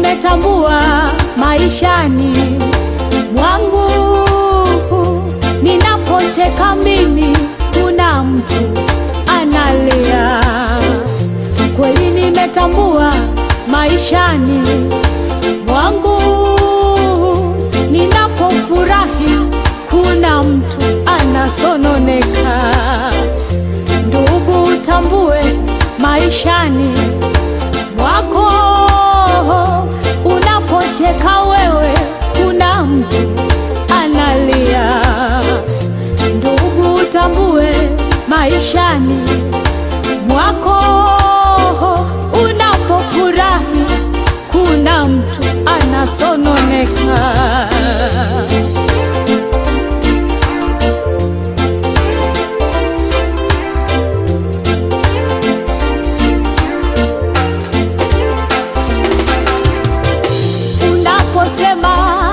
nimetambua maishani mwangu, ninapocheka mimi, kuna mtu analia. Kweli nimetambua maishani mwangu, ninapofurahi, kuna mtu anasononeka. Ndugu, utambue maishani mwako, unapocheka wewe, kuna mtu analia. Ndugu, utambue maishani mwako, unapofurahi, kuna mtu anasononeka. Unaposema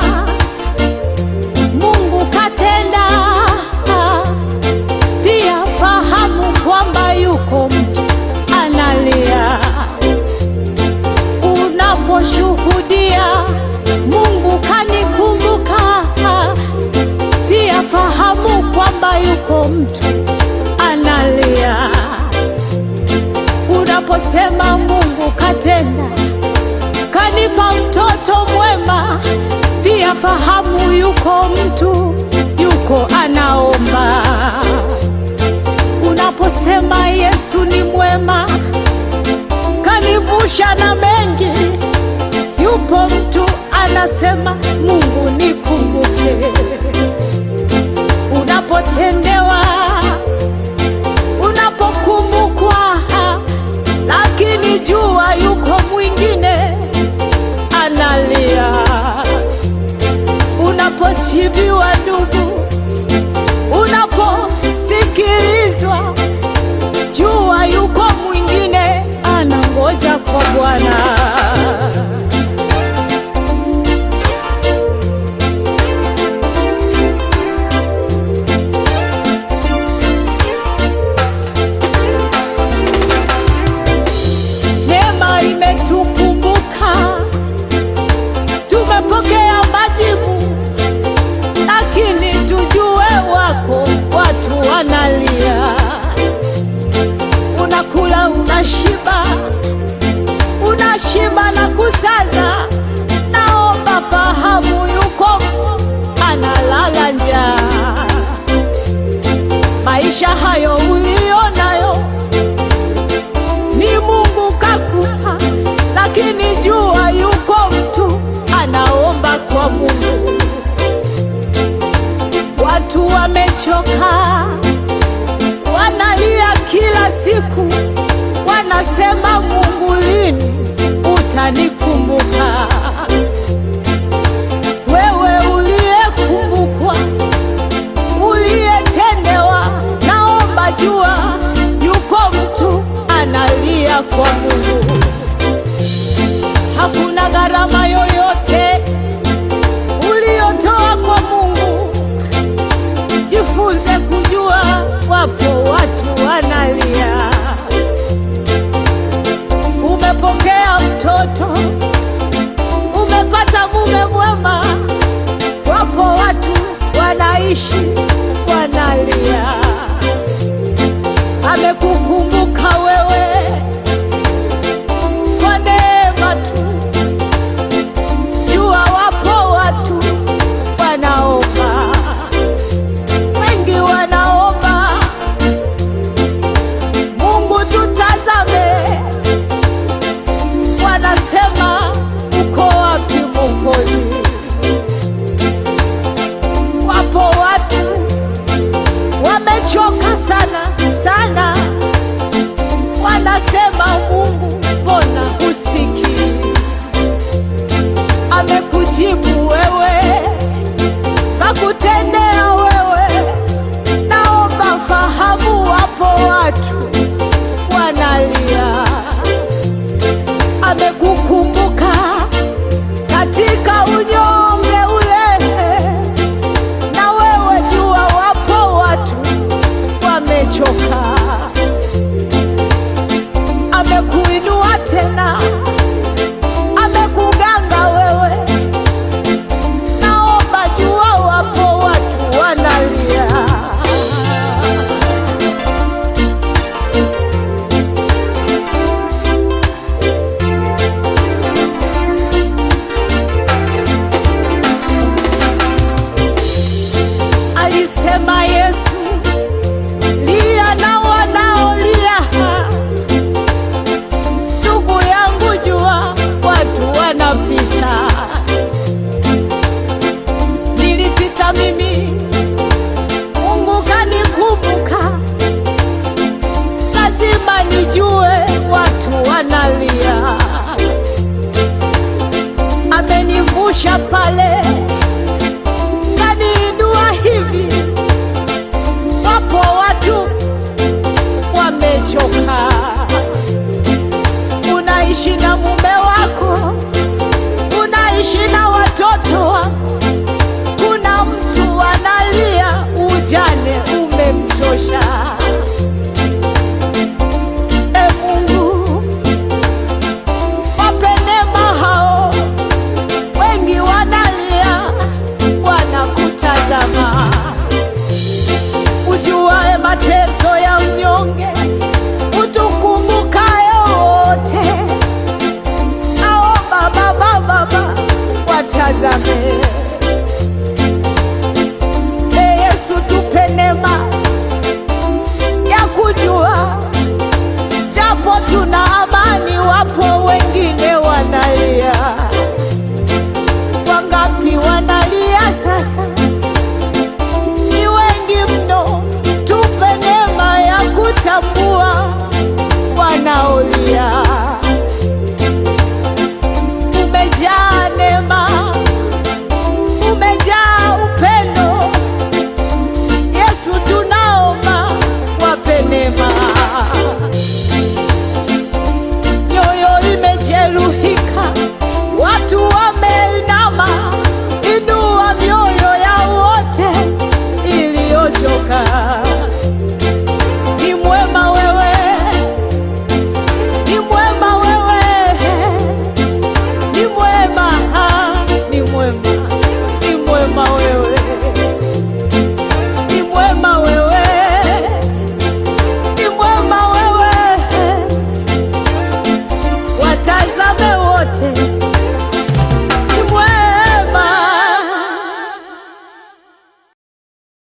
Mungu katenda, pia fahamu kwamba yuko mtu analia. Unaposhuhudia Mungu kanikumbuka, pia fahamu kwamba yuko mtu analia. Unaposema Mungu katenda kanipa mtoto mwema, pia fahamu yuko mtu yuko anaomba. Unaposema Yesu ni mwema, kanivusha na mengi, yupo mtu anasema Mungu nikumbuke. Unapotendewa, unapokumbukwa, lakini jua yuko mwingine analia. Unapochibiwa ndugu, unaposikilizwa, jua yuko mwingine anangoja kwa Bwana. Neema imetukumbuka, tumepokea majibu, lakini tujue wako watu wanalia. Unakula, unashiba, unashiba na kusaza. Naomba fahamu, yuko mtu analala njaa. Maisha hayo ulionayo ni Mungu kakupa, lakini jua yuko mtu anaomba kwa Mungu. Watu wamechoka, wanalia kila siku, wanasema Mungu, lini utanikumbuka? Wewe uliyekumbukwa, uliyetendewa, naomba jua yuko mtu analia kwa Mungu. Hakuna gharama yoyote uliyotoa kwa Mungu. Jifunze kujua wapo watu wanalia. Umepokea mtoto, umepata mume mwema, wapo watu wanaishi wanalia. Amekukumbuka wewe kwa neema tu. Jua wapo watu wanaomba, wengi wanaomba, Mungu tutazame. Wanasema uko wapi Mwokozi? Wapo watu wamechoka sana sana, wanasema Mungu, mbona husikii? Amekujibu wewe, kakutendea wewe. Naomba fahamu, wapo watu wanalia. Amekukumbuka katika unyonge ule, na wewe jua, wapo watu wamechoka. Amekuinua tena, amekuganga Sema Yesu, lia na wanaolia. Ndugu yangu, jua watu wanapita, nilipita mimi, Mungu kanikumbuka. Lazima nijue watu wanalia, amenivusha pale kaniinua hivi. Wapo watu wamechoka, unaishi na mume wako, unaishi na watoto wako, kuna mtu analia, ujane umemchosha. E Mungu, wape neema hao, wengi wanalia, wanakutazama. Ujuae mateso ya mnyonge, utukumbukaye wote. Ao Baba, Baba, Baba, watazame